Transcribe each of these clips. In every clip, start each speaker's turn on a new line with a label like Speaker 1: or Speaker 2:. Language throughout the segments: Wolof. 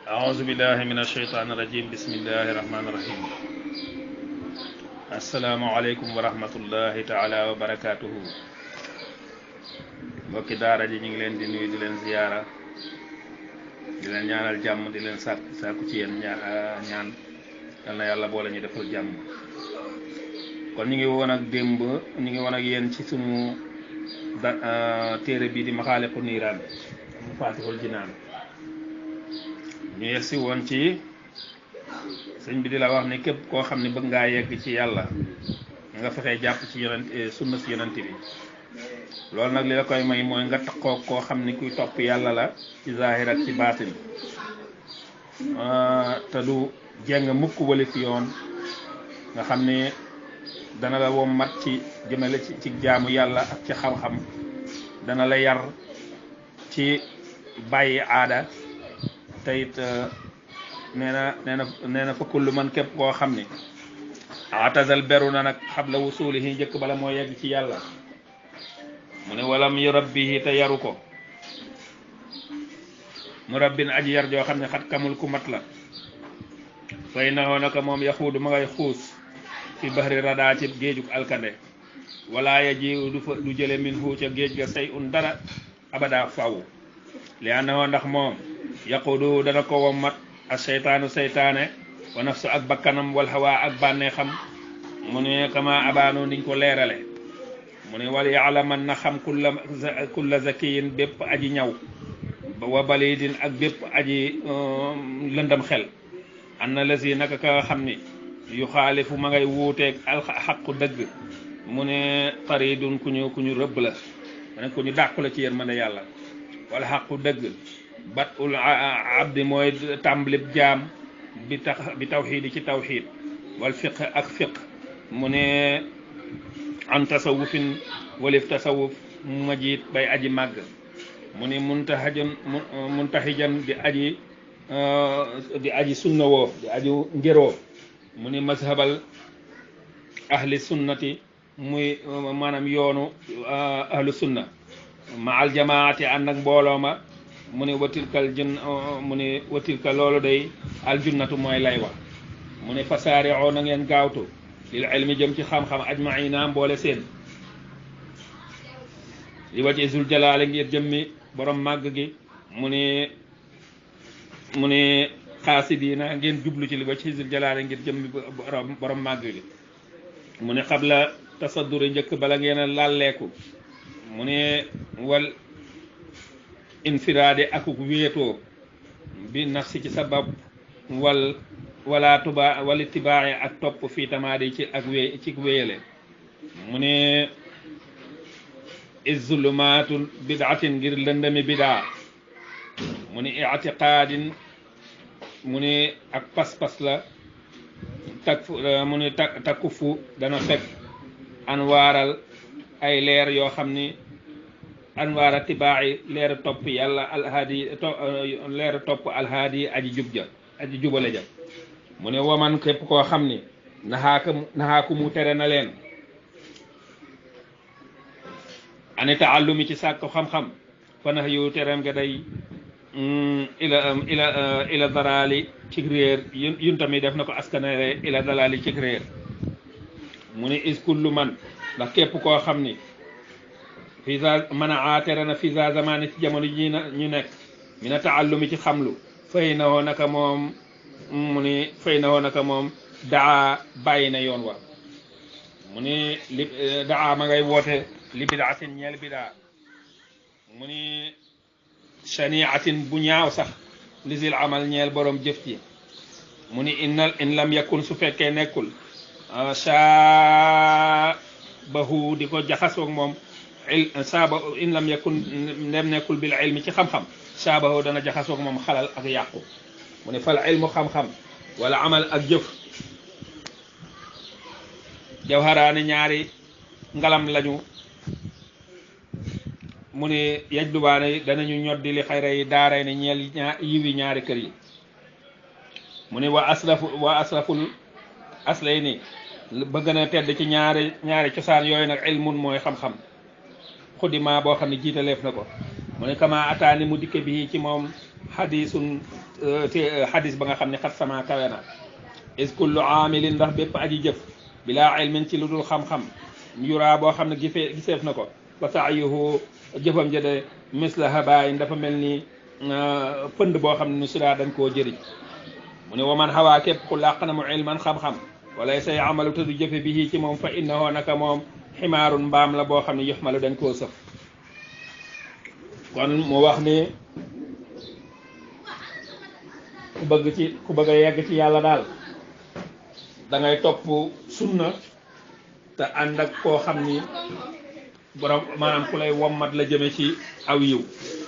Speaker 1: أعوذ بالله من الشيطان الرجيم بسم الله الرحمن الرحيم السلام عليكم ورحمة الله تعالى وبركاته mbokki daara ji ñu ngi leen di nuyu di leen ziyaara di leen ñaanal jàmm di leen sàkk sàkku ci yéen ñaan yal na yàlla boole ñu defal jàmm kon ñu ngi woon ak démb ñu ngi woon ak yéen ci sunu da téere bii di maxaaliqu niiraan mu faatixul jinaan ñu yegsi woon ci sëñ bi di la wax ne képp koo xam ne bëgg ngaa yegg ci yàlla nga fexee jàpp ci yonent sunna si yonent bi loolu nag li la koy may mooy nga taxoo koo xam ni kuy topp yàlla la ci zahir ak ci baatin te du jeng mukk wali fi yoon nga xam ne dana la wom mat ci jëmale ci ci jaamu yàlla ak ci xam-xam dana la yar ci bàyyi aada te it nee na nee na nee na fa kullu man képp koo xam ni atazal beru na nag xabla wusulihi njëkk bala moo yegg ci yàlla mu ne walam yurabbihi te yaru ko mu rabbin aji yar joo xam ne xat kamul ku mat la fay naxoo naka moom yaxuudu ma ngay xuus fi bahri radaa ci géejug alkande wala ya ji du fa du jële min hu ca géej ga say un dara abada faw li annahu ndax moom yaqudu dana ko wommat ak seytaanu seytaane wa nafsu ak bakkanam wal hawa ak bànnee xam mu ne kama abaano niñ ko leerale mu ne wal yaalaman na xam kulla kulla zakiyin bépp aji ñaw wa balidin ak bépp aji lëndam xel an na la si naka ka xam ni yu xaalifu ma ngay wuuteeg alxaqu dëgg mu ne taridun ku ñu ku ñu rëbb la mu ne ku ñu dàqu la ci yërmande yàlla wala xaqu dëgg bat ul abdi mooy tàmbalib jaam bi tax bi tawxiid ci tawxiid wal fiq ak fiq mu ne an tasawufin walif tasawuf majiit bay aji màgg mu ni muntahajan muntahijan di aji di aji sunna woo di aji ngéroo mu ni mazhabal ahli sunnati muy maanaam yoonu ahlu sunna ma al jamaati ànd ak mbooloo ma mu ni watilkal jun mu ni watilka loolu day aljunnatu mooy lay wax mu ni fasaari'oo na ngeen gaawtu lil ilmi jëm ci xam-xam ajmaina mboole seen li waje zul jalaale ngir jëmmi borom màgg gi mu ni mu ni xaasidiina ngeen jublu ci li waje zul jalaale ngir jëmmi borom borom màgg gi mu ni xabla tasadduri njëkk bala ngeen a lalleeku mu ni wal infiraade akuk wéetoo bi nafsi ci sabab wal wala tuba wali tibaaxe ak topp fii tamaadi ci ak wé ci wéyale mu ne izulumaatul bidaatin ngir lëndami bidaa mu ne itiqaadin mu ne ak pas-pas la tak mu ne ta takkufu dana fekk anwaaral ay leer yoo xam ni anwaara tibaaxi leer topp yàlla alhaadi leer topp alhaadi aji jub ja aji jubale ja mu ne waman képp koo xam ni naxaaka naxaaku mu tere na leen ani taallumi ci sàkku xam-xam fa nax yu tereem nga day ila ila ila dalaali ci réer yun tamit def na ko askanere ila dalaali ci réer mu ne is kullu man ndax képp koo xam ni fisa mën a tere na fisa zamani ci jamono ji ñu nekk mina taallumi ci xamlu fay na woo naka moom mu ni fay na woo naka moom daa bàyyi na yoon wa mu ni li daa ma ngay woote li bidaatin ñeel bidaa mu ni shaniatin bu ñaaw sax lisil amal ñeel borom jëf ci mu ni innal in lam yakun su fekkee nekkul saabahu di ko jaxasoog moom il saaba in lam yakun ndem nekkul bil ilmi ci xam-xam saabahu dana jaxasoog moom xalal ak yàqu mu ne fal ilmu xam-xam wala amal ak jëf jawharaani ñaari ngalam lañu mu ne yaj dubaane danañu ñoddi li xayra yi daaray ne ñeel ñaa yiwi ñaari kër yi mu ne wa aslafu wa aslaful aslay ni ba gën a tedd ci ñaari ñaari cosaan yooyu nag ilmun mooy xam-xam xudima boo xam ne jiitaleef na ko mu ne kama ataani mu dikke bi ci moom xadisun te xadis ba nga xam ne xat sama kawe na is kullu aamilin ndax bépp aji jëf bilaa ilmin ci lu dul xam-xam yuraa boo xam ne gisee giseef na ko fa saayuhu jëfam ja de misla habayin dafa mel ni pënd boo xam ne nu sidaa dañ koo jëriñ mu ne waman xawaa képp ku làq na mu ilman xam-xam wala say amalu te du jëfe bi ci moom fa innahu naka moom ximaarun mbaam la boo xam ne yuxmalu dañ koo sëf kon mu wax ni ku bëgg ci ku bëgg a yegg ci yàlla daal da ngay topp sunna te ànd ak koo xam ni borom maanaam ku lay wommat la jëme ci aw yiw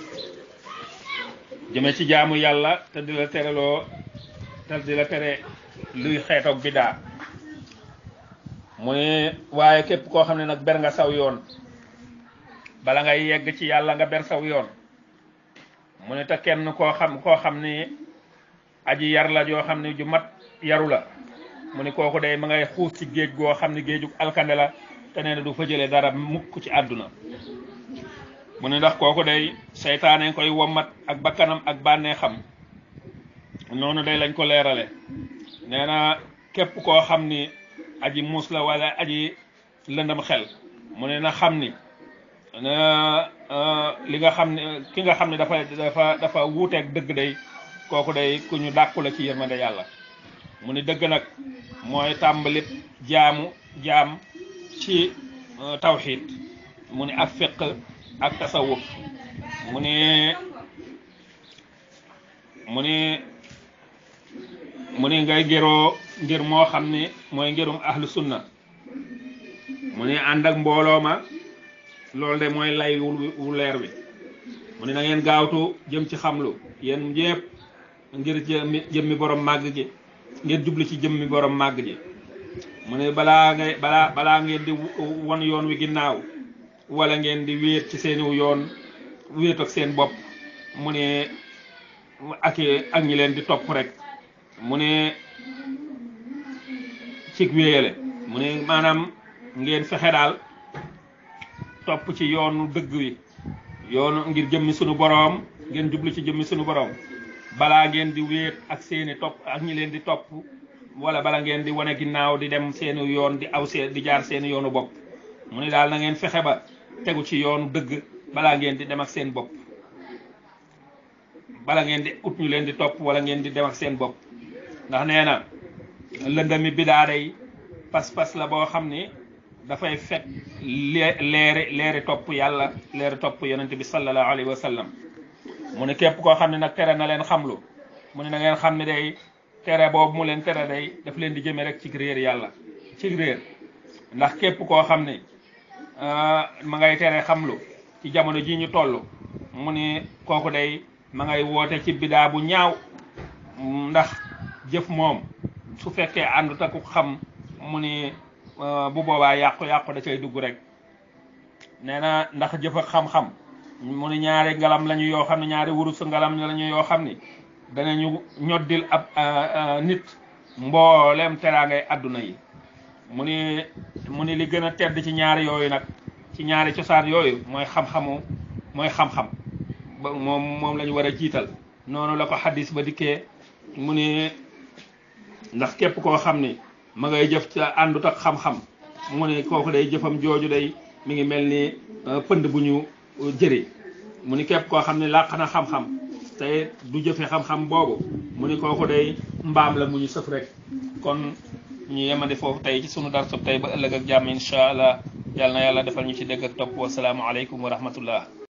Speaker 1: jëme ci jaamu yàlla te di la tereloo te di la tere luy xeetoog bidaa mu ne waaye képp koo xam ne nag ber nga saw yoon bala ngay yegg ci yàlla nga ber saw yoon mu ne te kenn koo xam koo xam ni aji yar la joo xam ne ju mat yaru la mu ne kooku day ma ngay xuus ci géej goo xam ne géejug alkande la te nee na du fa jëlee dara mukk ci àdduna mu ne ndax kooku day seytaane koy wommat ak bakkanam ak bànnee xam noonu day lañ ko leerale nee na képp koo xam ni aji muus la wala aji lëndam xel mu ne na xam ni li nga xam ne ki nga xam ne dafa dafa dafa wuuteeg dëgg day kooku day ku ñu dàkku la ci yërmande yàlla mu ni dëgg nag mooy tàmbalit jaamu jaam ci tawxiid mu ni ak fiq ak tasawuf mu ni mu ni mu ni ngay géroo ngir moo xam ni mooy ngirum ahlu sunna mu ni ànd ak mbooloo ma loolu de mooy lay wu leer wi mu ni na ngeen gaawtu jëm ci xamlu yéen yépp ngir jëmmi jëmmi borom màgg gi ngeen jublu ci jëmmi borom màgg ji mu ne balaa ngay balaa balaa ngeen di won yoon wi ginnaaw wala ngeen di wéet ci seeniw yoon wéet ak seen bopp mu ne ak ak ñi leen di topp rek mu ne cig wéyale mu ne maanaam ngeen fexe daal topp ci yoonu dëgg wi yoonu ngir jëmmi sunu boroom ngeen jublu ci jëmmi sunu boroom balaa ngeen di wéet ak seeni topp ak ñi leen di topp wala bala ngeen di wane ginnaaw di dem seeni yoon di aw seen di jaar seeni yoonu bopp mu ne daal na ngeen fexe ba tegu ci yoonu dëgg balaa ngeen di dem ak seen bopp bala ngeen di ut ñu leen di topp wala ngeen di dem ak seen bopp ndax nee na lëndami bidaa day pas-pas la boo xam ni dafay fekk leeri leeri topp yàlla leeri topp yonente bi sallallahu alayhi wa sallam mu ne képp koo xam ne nag tere na leen xamlu mu ne na ngeen xam ne day tere boobu mu leen tere day daf leen di jëme rek ci réer yàlla ci réer ndax képp koo xam ne ma ngay tere xamlu ci jamono ji ñu toll mu ne kooku day ma ngay woote ci bidaa bu ñaaw ndax jëf moom su fekkee àndut ak xam mu ni bu boobaa yàqu-yàqu da cay dugg rek nee na ndax jëf ak xam-xam mu ni ñaari ngalam lañu yoo xam ne ñaari wurus ngalam lañu yoo xam ni danañu ñoddil ab nit mboolem teraangay àdduna yi mu ni mu ni li gën a tedd ci ñaari yooyu nag ci ñaari cosaan yooyu mooy xam-xamu mooy xam-xam ba moom moom la ñu war a jiital noonu la ko xaddis ba dikkee mu ni ndax képp koo xam ni ma ngay jëf ca àndut ak xam-xam mu ni kooku day jëfam jooju day mi ngi mel ni pënd bu ñu jëri mu ni képp koo xam ne làq na xam-xam te du jëfe xam-xam boobu mu ni kooku day mbaam la mu ñu sëf rek kon ñu yemandi foofu tey ci sunu darsub tey ba ëllëg ak jàmm incha allah yàlla na yàlla defal ñu ci dégg ak topp wasalaamu aleykum wa rahmatullah